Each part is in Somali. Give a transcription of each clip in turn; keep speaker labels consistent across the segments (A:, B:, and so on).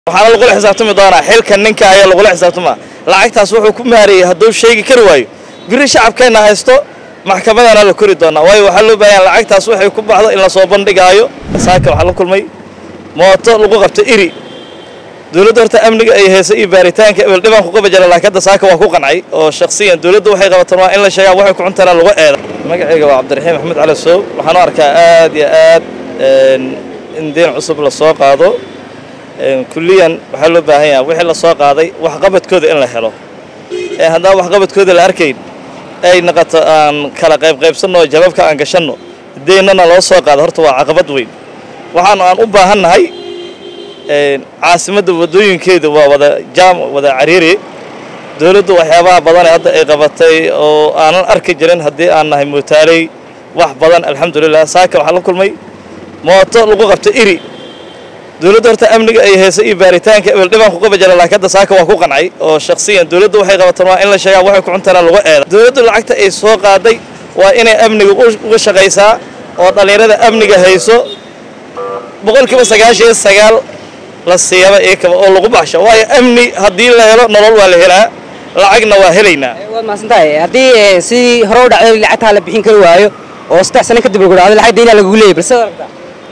A: waxaana lagula xisaabtami doonaa xilka ninka ayaa lagula xisaabtamaa lacagtaas wuxuu ku maarayey hadduu sheegi kari waayo biri shacabkeenna haysto maxkamadana la kori doonaa waayo waxaa loo baahan lacagtaas waxay ku baxdo in lasoo bandhigaayo saaka waxaa la kulmay mooto lagu qabta iri dowladda horta amniga ay haysa iyo baaritaanka ebel dhibaan ku qaba jira laakiin hadda saaka waa ku qancay oo shakhsiyan dowladda waxay qabataan waa in la sheegaa waxay ku cuntaana lagu eeda magacayga waa cabdiraxiim maxamed cali sow waxaan u arkaa aad iyo aad in deen cusub la soo qaado kulliyan waxaa loo baahan yaha wixii la soo qaaday waxqabadkooda in la helo haddaan waxqabadkooda la arkayn ay noqoto aan kala qaybqaybsanno oo jababka aan gashanno deennana loo soo qaado horta waa caqabad weyn waxaan aan u baahannahay caasimadda waddooyinkeeda waa wada jaam wada cariiri dowladdu waxyaabaha badan ee hadda ay qabatay oo aanan arki jirin haddii aan nahay mootaaley wax badan alxamdulilah saaka waxaa la kulmay mooto lagu qabta iri dowladda horta amniga ay haysa iyo baaritaanka ebel dhibaan ku qaba jira laakiin hadda saaka waa ku qancay oo shakhsiyan dowladda waxay qabataan waa in la sheegaa waxay ku cuntaana lagu eeda dowladdu lacagta ay soo qaaday waa inay amniga uga shaqaysaa oo dhallinyarada amniga hayso boqolkiiba sagaashan iyo sagaal la siiyaba iyakaba oo lagu baxsho waayo amni haddii la helo nolol waa la helaa lacagna waa helaynaa
B: waad mahadsantahay haddii sidii hore u dhacday lacagtaa la bixin kari waayo oo saddex sano kadib lagu dhacdo lacag daynaa lagugu leeyay balse aragtaa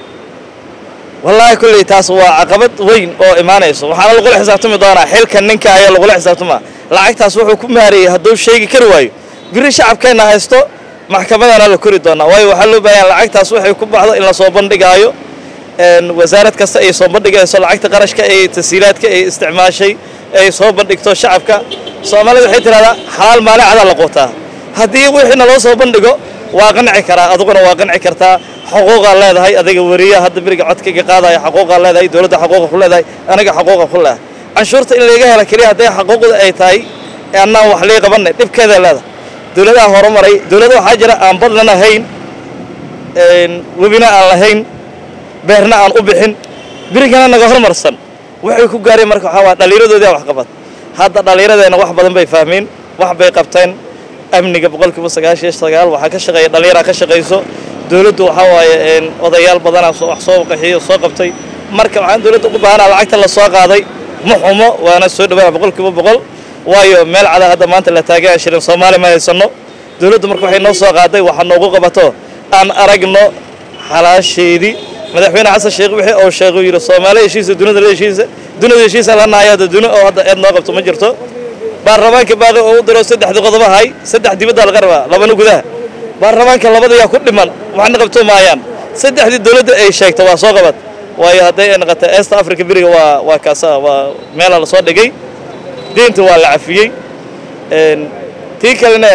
A: wallaahi kulley taas waa caqabad weyn oo imaanayso waxaana lagula xisaabtami doonaa xilka ninka ayaa lagula xisaabtamaa lacagtaas wuxuu ku maarayey hadduu sheegi kari waayo biri shacabkeenna haysto maxkamadana la kori doonaa waayo waxaa loo baahan lacagtaas waxay ku baxdo in lasoo bandhigaayo wasaarad kasta ay soo bandhigayso lacagta qarashka ee tasiilaadka ay isticmaashay ay soo bandhigto shacabka soomaalida waxay tidhahdaa xalaal maalin cadaa la quutaa haddii wixiina loo soo bandhigo waa qanci karaa adiguna waa qanci kartaa xuquuqaa leedahay adiga weriya hadda beriga codkayga qaadaya xuquuqaa leedahay dowladda xuquuqa ku leedahay aniga xuquuqa ku leedahay canshuurta in laga hela keliya hadday xuquuqda ay tahay annaan wax lii qabanay dhibkeeda leedahay dowladaha horumaray dowlada waxaa jira aan badnan ahayn webina aan lahayn beerna aan u bixin berigana naga hormarsan waxay ku gaareen marka waxaa waa dhallinyaradoodii wax qabad hadda dhallinyaradeenna wax badan bay fahmeen wax bay qabteen amniga boqolkiiba sagaashan sagaal waxaa ka shaqeeya dhallinyaraa ka shaqayso dowladdu waxaa waaye odayaal badanaa wax soo qaxiyo soo qabtay marka waxaan dowladda ugu baahanaa lacagta la soo qaaday ma xumo waana soo dhawaana boqolkiiba boqol waayo meel cada hadda maanta la taagan shilin soomaali ma haysanno dowladdu marka waxay noo soo qaaday waxaa noogu qabato aan aragno xalaasheedii madaxweyne xasan sheekh wixii uu sheegay yidhi soomaali heshiisa dunida la heshiisa dunida heshiisa la naaya hadda duni oo hadda eed noo qabto ma jirto baarlamaanka baaqi oo u diro saddexdii qodob ahay saddex dibadda laga rabaa labana gudaha baarlamaanka labada yaa ku dhiman waxna qabto maayaan saddexdii dowladda ay sheegto waa soo qabad waayo hadday ay noqotay east africa beriga waa waa kaasa waa meela la soo dhigay diinta waa la cafiyey tii kalena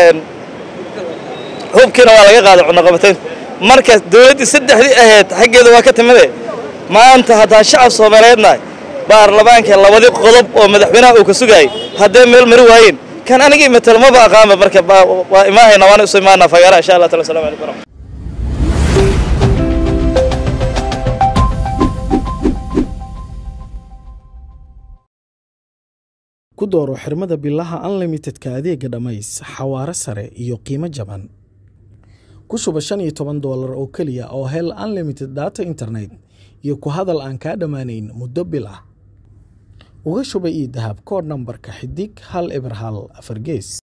A: hubkiina waa laga qaaday cunaqabatayn marka dowladdii saddexdii ahayd xaggeeda waa ka timide maanta haddaa shacab soomaaliyeed nahay baarlamaanka labadii qodob oo madaxweynaha uu ka sugaayay hadday meel mari waayeen kan anigii matal maba aqaanba marka waa imaahayna waana isu imaanaa fagaara insha allah taala assalamu calaykum waraxmat
C: ku dooro xirmada bilaha unlimitedka adeega dhammays xawaare sare iyo qiimo jaban ku shuba shan iyo toban doolar oo keliya oo hel unlimited data internet iyo ku hadal aan kaa dhammaanayn muddo bil ah uga shuba io dahab koodh nambarka xidig hal eber hal afar gees